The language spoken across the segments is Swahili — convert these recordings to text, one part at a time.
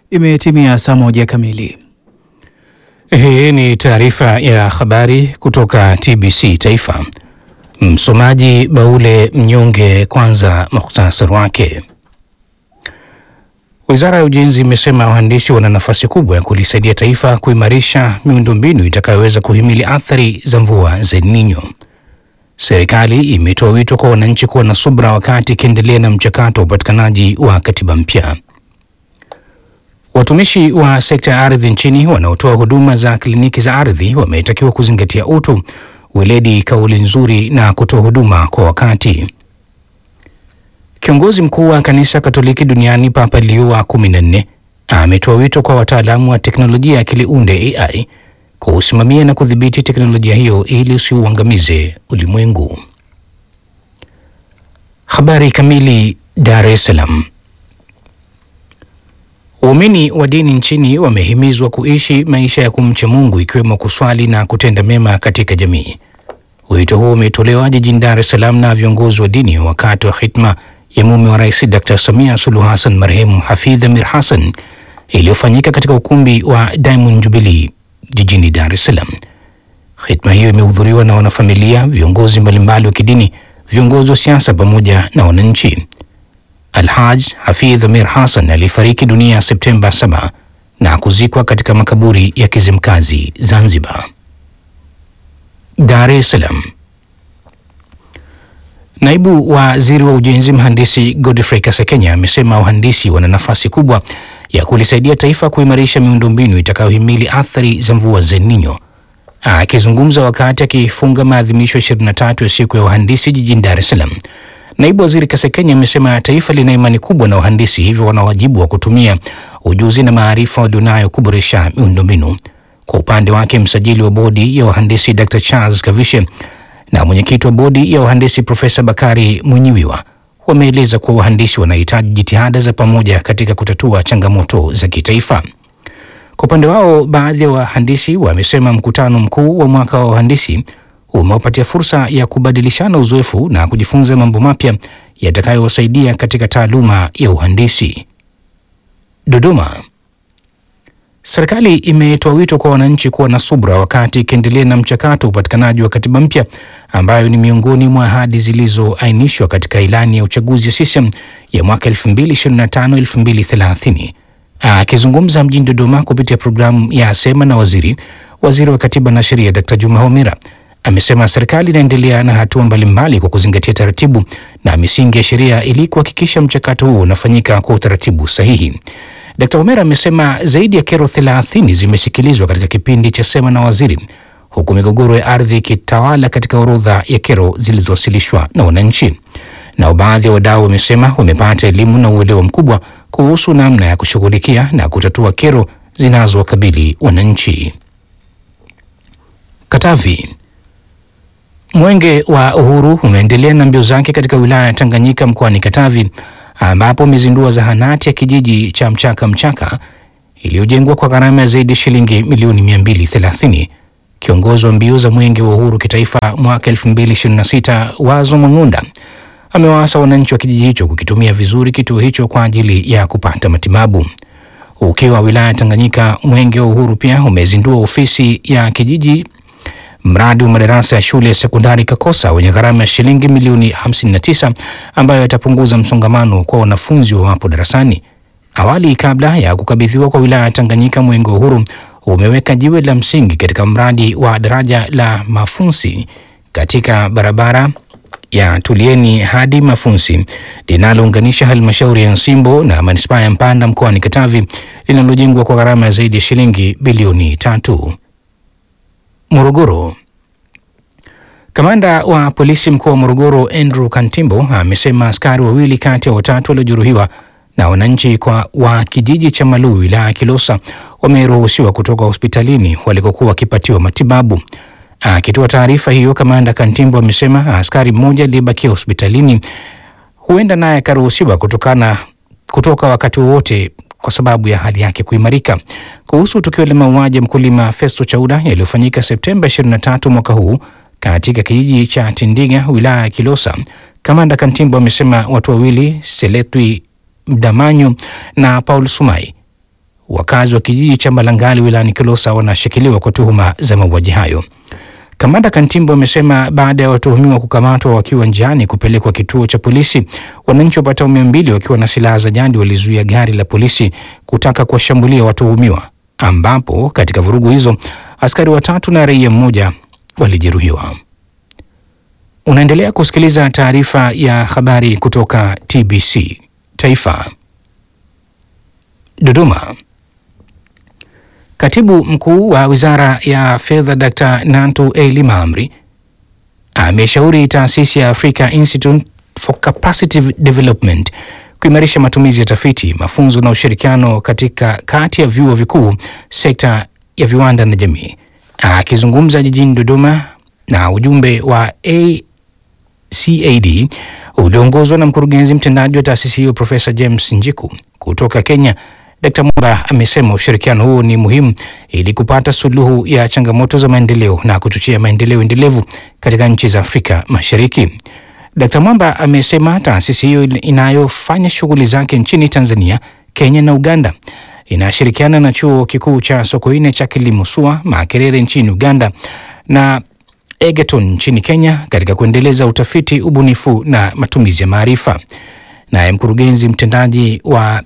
Imetimia saa moja kamili. Hii ni taarifa ya habari kutoka TBC Taifa. Msomaji Baule Mnyonge. Kwanza muhtasari wake. Wizara ya Ujenzi imesema wahandisi wana nafasi kubwa ya kulisaidia taifa kuimarisha miundombinu itakayoweza kuhimili athari za mvua za El Nino. Serikali imetoa wito kwa wananchi kuwa na subra wakati ikiendelea na mchakato wa upatikanaji wa katiba mpya. Watumishi wa sekta ya ardhi nchini wanaotoa huduma za kliniki za ardhi wametakiwa kuzingatia utu, weledi, kauli nzuri na kutoa huduma kwa wakati. Kiongozi mkuu wa kanisa Katoliki duniani Papa Leo wa kumi na nne ametoa wito kwa wataalamu wa teknolojia ya akili unde AI kusimamia na kudhibiti teknolojia hiyo ili usiuangamize ulimwengu. Habari kamili. Dar es Salaam. Waumini wa dini nchini wamehimizwa kuishi maisha ya kumcha Mungu ikiwemo kuswali na kutenda mema katika jamii. Wito huo umetolewa jijini Dar es Salaam na viongozi wa dini wakati wa hitma ya mume wa Rais Dr. Samia Suluhu Hassan marehemu Hafidh Amir Hassan iliyofanyika katika ukumbi wa Diamond Jubilee jijini Dar es Salaam. Hitma hiyo imehudhuriwa na wanafamilia, viongozi mbalimbali wa kidini, viongozi wa siasa pamoja na wananchi. Alhaj Hafidh Amir Hassan alifariki dunia Septemba 7 na kuzikwa katika makaburi ya Kizimkazi, Zanzibar. Dar es Salaam. Naibu Waziri wa Ujenzi Mhandisi Godfrey Kasekenya amesema wahandisi wana nafasi kubwa ya kulisaidia taifa kuimarisha miundombinu itakayohimili athari za mvua za El Nino. Akizungumza wakati akifunga maadhimisho 23 ya siku ya wahandisi jijini Dar es Salaam, Naibu Waziri Kasekenya amesema taifa lina imani kubwa na wahandisi, hivyo wana wajibu wa kutumia ujuzi na maarifa walionayo kuboresha miundombinu. Kwa upande wake, msajili wa bodi ya wahandisi Dr. Charles Kavishe na mwenyekiti wa bodi ya wahandisi Profesa Bakari Mwinyiwiwa wameeleza kuwa wahandisi wanahitaji jitihada za pamoja katika kutatua changamoto za kitaifa. Kwa upande wao, baadhi ya wahandisi wamesema mkutano mkuu wa mwaka wa wahandisi umewapatia fursa ya kubadilishana uzoefu na kujifunza mambo mapya yatakayowasaidia katika taaluma ya uhandisi. Dodoma. Serikali imetoa wito kwa wananchi kuwa na subra wakati ikiendelea na mchakato wa upatikanaji wa katiba mpya ambayo ni miongoni mwa ahadi zilizoainishwa katika ilani ya uchaguzi ya CCM ya mwaka 2025-2030. Akizungumza mjini Dodoma kupitia programu ya Sema na Waziri, waziri wa Katiba na Sheria Dr. Juma Homera amesema serikali inaendelea na hatua mbalimbali kwa kuzingatia taratibu na misingi ya sheria ili kuhakikisha mchakato huo unafanyika kwa utaratibu sahihi. Dkt. Homera amesema zaidi ya kero 30 zimesikilizwa katika kipindi cha Sema na Waziri, huku migogoro ya ardhi ikitawala katika orodha ya kero zilizowasilishwa na wananchi. Nao baadhi ya wadau wamesema wamepata elimu na uelewa mkubwa kuhusu namna ya kushughulikia na kutatua kero zinazowakabili wananchi. Katavi. Mwenge wa Uhuru umeendelea na mbio zake katika wilaya ya Tanganyika mkoani Katavi ambapo umezindua zahanati ya kijiji cha Mchaka Mchaka iliyojengwa kwa gharama ya zaidi ya shilingi milioni 230. Kiongozi wa mbio za Mwenge wa Uhuru kitaifa mwaka 2026 Wazo Mang'unda amewaasa wananchi wa kijiji hicho kukitumia vizuri kituo hicho kwa ajili ya kupata matibabu. Ukiwa wilaya ya Tanganyika, Mwenge wa Uhuru pia umezindua ofisi ya kijiji mradi wa madarasa ya shule ya sekondari Kakosa wenye gharama ya shilingi milioni 59 ambayo yatapunguza msongamano kwa wanafunzi wawapo darasani. Awali, kabla ya kukabidhiwa kwa wilaya ya Tanganyika, Mwenge wa Uhuru umeweka jiwe la msingi katika mradi wa daraja la Mafunsi katika barabara ya Tulieni hadi Mafunsi linalounganisha halmashauri ya Nsimbo na manispaa ya Mpanda mkoani Katavi linalojengwa kwa gharama ya zaidi ya shilingi bilioni tatu. Morogoro. Kamanda wa polisi mkoa wa Morogoro Andrew Kantimbo amesema askari wawili kati ya watatu waliojeruhiwa na wananchi kwa wa kijiji cha Maluu wilaya ya Kilosa wameruhusiwa kutoka hospitalini walikokuwa wakipatiwa matibabu. Akitoa taarifa hiyo, kamanda Kantimbo amesema askari mmoja aliyebakia hospitalini huenda naye akaruhusiwa kutokana kutoka wakati wowote kwa sababu ya hali yake kuimarika. Kuhusu tukio la mauaji ya mkulima Festo Chauda yaliyofanyika Septemba 23 mwaka huu katika kijiji cha Tindiga wilaya ya Kilosa, kamanda Kantimbo amesema watu wawili Seletwi Mdamanyu na Paul Sumai wakazi wa kijiji cha Malangali wilayani Kilosa wanashikiliwa kwa tuhuma za mauaji hayo. Kamanda Kantimbo amesema baada ya watuhumiwa kukamatwa wakiwa njiani kupelekwa kituo cha polisi, wananchi wapatao mia mbili wakiwa na silaha za jadi walizuia gari la polisi kutaka kuwashambulia watuhumiwa, ambapo katika vurugu hizo askari watatu na raia mmoja walijeruhiwa. Unaendelea kusikiliza taarifa ya habari kutoka TBC Taifa. Dodoma. Katibu mkuu wa wizara ya fedha Dr. Nantu Eli Maamri ameshauri taasisi ya Africa Institute for Capacity Development kuimarisha matumizi ya tafiti, mafunzo na ushirikiano katika kati ya vyuo vikuu, sekta ya viwanda na jamii. Akizungumza jijini Dodoma na ujumbe wa ACAD ulioongozwa na mkurugenzi mtendaji wa taasisi hiyo Profesa James Njiku kutoka Kenya, Dkt. Mwamba amesema ushirikiano huo ni muhimu ili kupata suluhu ya changamoto za maendeleo na kuchochea maendeleo endelevu katika nchi za Afrika Mashariki. Dkt. Mwamba amesema taasisi hiyo inayofanya shughuli zake nchini Tanzania, Kenya na Uganda inashirikiana na chuo kikuu cha Sokoine cha kilimo SUA Makerere nchini Uganda na Egerton nchini Kenya katika kuendeleza utafiti, ubunifu na matumizi ya maarifa. Naye mkurugenzi mtendaji wa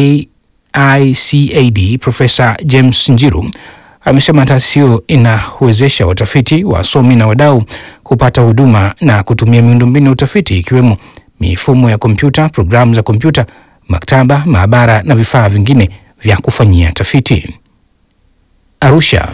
AICAD Profesa James Njiru amesema taasisi hiyo inawezesha watafiti, wasomi na wadau kupata huduma na kutumia miundombinu ya utafiti ikiwemo mifumo ya kompyuta, programu za kompyuta, maktaba, maabara na vifaa vingine vya kufanyia tafiti. Arusha.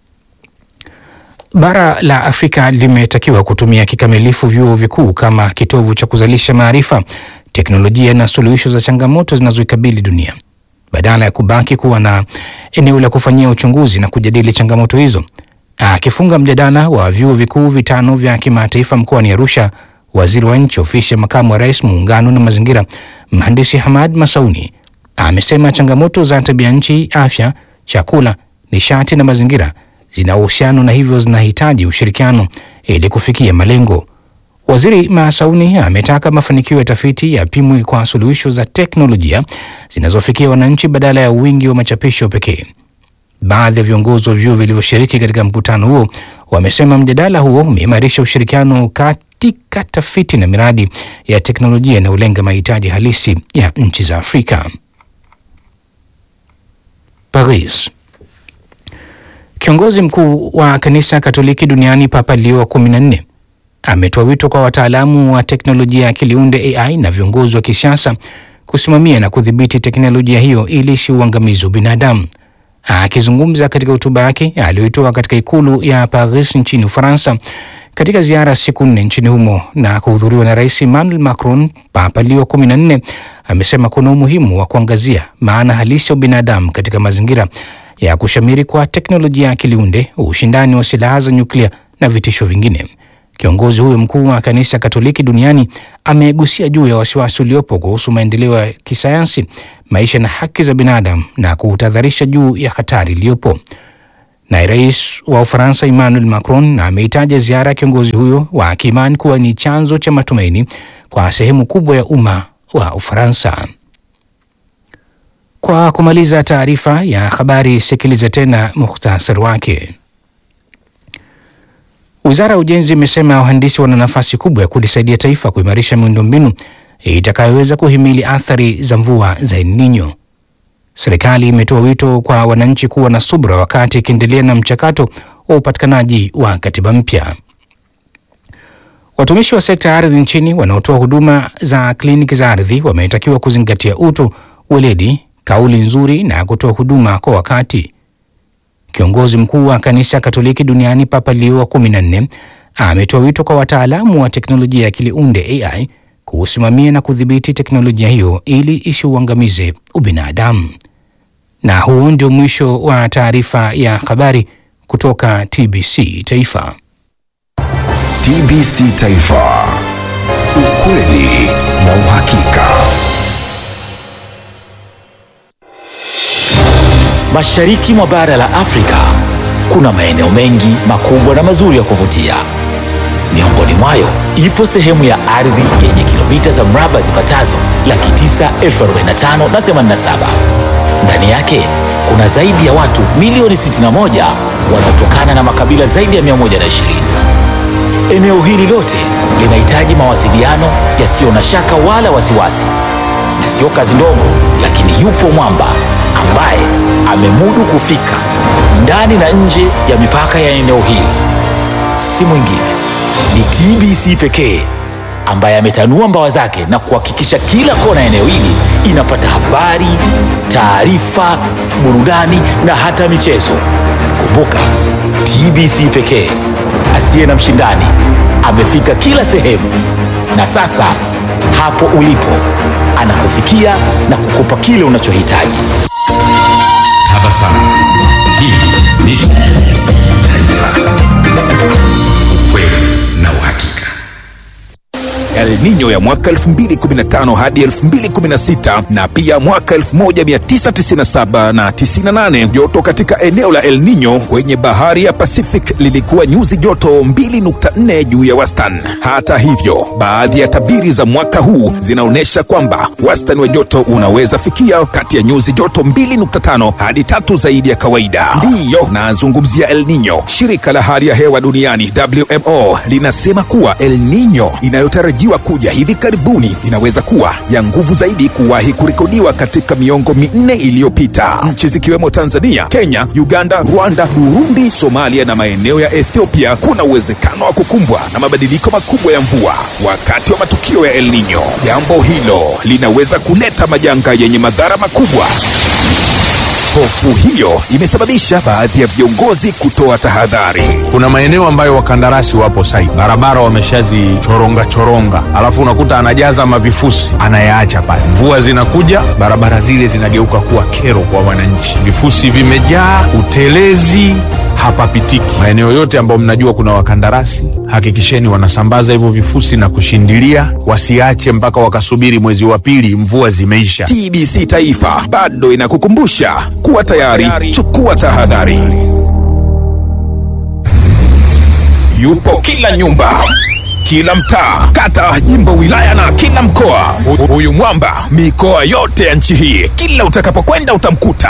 Bara la Afrika limetakiwa kutumia kikamilifu vyuo vikuu kama kitovu cha kuzalisha maarifa, teknolojia na suluhisho za changamoto zinazoikabili dunia badala ya kubaki kuwa na eneo la kufanyia uchunguzi na kujadili changamoto hizo. Akifunga mjadala wa vyuo vikuu vitano vya kimataifa mkoani Arusha, waziri wa nchi ofisi ya makamu wa rais muungano na mazingira, mhandisi Hamad Masauni amesema changamoto za tabia nchi, afya, chakula, nishati na mazingira zina uhusiano na hivyo zinahitaji ushirikiano ili kufikia malengo. Waziri Masauni ametaka mafanikio ya tafiti yapimwe kwa suluhisho za teknolojia zinazofikia wananchi badala ya wingi wa machapisho pekee. Baadhi ya viongozi wa vyuo vilivyoshiriki katika mkutano huo wamesema mjadala huo umeimarisha ushirikiano katika tafiti na miradi ya teknolojia inayolenga mahitaji halisi ya nchi za Afrika. Paris. Kiongozi mkuu wa kanisa Katoliki duniani Papa Leo wa kumi na nne ametoa wito kwa wataalamu wa teknolojia ya akiliunde AI na viongozi wa kisiasa kusimamia na kudhibiti teknolojia hiyo ili isiuangamizi wa binadamu. Akizungumza katika hotuba yake aliyoitoa katika ikulu ya Paris nchini Ufaransa katika ziara siku nne nchini humo na kuhudhuriwa na Rais Emmanuel Macron, Papa Leo kumi na nne amesema kuna umuhimu wa kuangazia maana halisi ya binadamu katika mazingira ya kushamiri kwa teknolojia ya akiliunde, ushindani wa silaha za nyuklia na vitisho vingine. Kiongozi huyo mkuu wa kanisa Katoliki duniani amegusia juu ya wasiwasi uliopo kuhusu maendeleo ya kisayansi, maisha na haki za binadamu na kuutahadharisha juu ya hatari iliyopo. Naye rais wa Ufaransa Emmanuel Macron ameitaja ziara ya kiongozi huyo wa kiimani kuwa ni chanzo cha matumaini kwa sehemu kubwa ya umma wa Ufaransa. Kwa kumaliza taarifa ya habari, sikiliza tena muhtasari wake. Wizara ya Ujenzi imesema wahandisi wana nafasi kubwa ya kulisaidia taifa kuimarisha miundombinu itakayoweza kuhimili athari za mvua za El Nino. Serikali imetoa wito kwa wananchi kuwa na subra wakati ikiendelea na mchakato wa upatikanaji wa katiba mpya. Watumishi wa sekta ya ardhi nchini wanaotoa huduma za kliniki za ardhi wametakiwa kuzingatia utu, weledi, kauli nzuri na kutoa huduma kwa wakati. Kiongozi mkuu wa kanisa Katoliki duniani Papa Leo wa kumi na nne ametoa wito kwa wataalamu wa teknolojia ya akiliunde AI kusimamia na kudhibiti teknolojia hiyo ili isiuangamize ubinadamu. Na huo ndio mwisho wa taarifa ya habari kutoka TBC Taifa. TBC Taifa, ukweli na uhakika. Mashariki mwa bara la Afrika kuna maeneo mengi makubwa na mazuri ya kuvutia. Miongoni mwayo ipo sehemu ya ardhi yenye kilomita za mraba zipatazo laki tisa elfu arobaini na tano na themanini na saba. Ndani yake kuna zaidi ya watu milioni 61 wanaotokana na makabila zaidi ya 120. Eneo hili lote linahitaji mawasiliano yasiyo na shaka wala wasiwasi, na sio kazi ndogo, lakini yupo mwamba ambaye amemudu kufika ndani na nje ya mipaka ya eneo hili. Si mwingine ni TBC pekee ambaye ametanua mbawa zake na kuhakikisha kila kona ya eneo hili inapata habari, taarifa, burudani na hata michezo. Kumbuka, TBC pekee asiye na mshindani amefika kila sehemu, na sasa hapo ulipo anakufikia na kukupa kile unachohitaji. Tabasamu. Hii ni TBC Taifa. Ukweli na uhakika. El Nino ya mwaka 2015 hadi 2016 na pia mwaka 1997 na 98. Joto katika eneo la El Nino kwenye bahari ya Pacific lilikuwa nyuzi joto 2.4 juu ya wastani. Hata hivyo, baadhi ya tabiri za mwaka huu zinaonyesha kwamba wastani wa joto unaweza fikia kati ya nyuzi joto 2.5 hadi tatu zaidi ya kawaida. Ndiyo nazungumzia El Nino. Shirika la hali ya hewa duniani WMO linasema kuwa El Nino inayotarajiwa kuja hivi karibuni inaweza kuwa ya nguvu zaidi kuwahi kurekodiwa katika miongo minne iliyopita. Nchi zikiwemo Tanzania, Kenya, Uganda, Rwanda, Burundi, Somalia na maeneo ya Ethiopia kuna uwezekano wa kukumbwa na mabadiliko makubwa ya mvua wakati wa matukio ya El Nino. Jambo hilo linaweza kuleta majanga yenye madhara makubwa. Hofu hiyo imesababisha baadhi ya viongozi kutoa tahadhari. kuna maeneo ambayo wakandarasi wapo site, barabara wameshazichoronga choronga, alafu unakuta anajaza mavifusi anayaacha pale. Mvua zinakuja, barabara zile zinageuka kuwa kero kwa wananchi, vifusi vimejaa, utelezi hapapitiki. Maeneo yote ambayo mnajua kuna wakandarasi, hakikisheni wanasambaza hivyo vifusi na kushindilia, wasiache mpaka wakasubiri mwezi wa pili mvua zimeisha. TBC Taifa bado inakukumbusha kuwa tayari, chukua tahadhari. Yupo kila nyumba, kila mtaa, kata, jimbo, wilaya na kila mkoa. Hu- Huyu mwamba mikoa yote ya nchi hii, kila utakapokwenda utamkuta.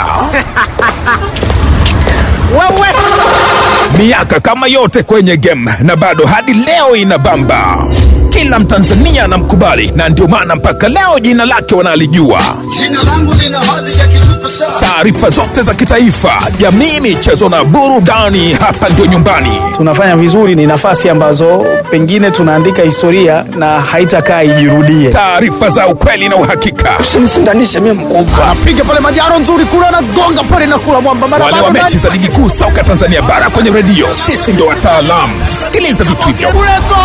miaka kama yote kwenye game na bado hadi leo inabamba. Kila Mtanzania anamkubali na ndio maana mpaka leo jina lake wanalijua. Jina langu lina hadhi ya kisuperstar. Taarifa zote za kitaifa, jamii, michezo na burudani, hapa ndio nyumbani. tunafanya vizuri, ni nafasi ambazo pengine tunaandika historia na haitakaa ijirudie. Taarifa za ukweli na uhakika, Usinishindanishe mimi mkubwa. Piga pale majaro nzuri kule anagonga pale na kula mwamba mara wale wa bado mechi za ligi kuu soka Tanzania bara kwenye redio, sisi ndio wataalamu. Sikiliza vitu hivyo. kule go!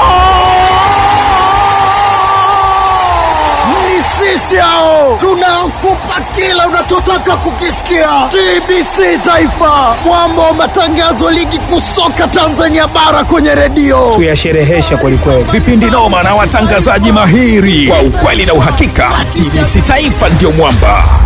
Ni sisi hao tunakupa kila unachotaka kukisikia. TBC Taifa, mwamba wa matangazo ligi kuu soka Tanzania bara kwenye redio. Tuyashereheshe kwelikweli. vipindi noma na watangazaji mahiri kwa ukweli na uhakika. TBC Taifa ndio mwamba.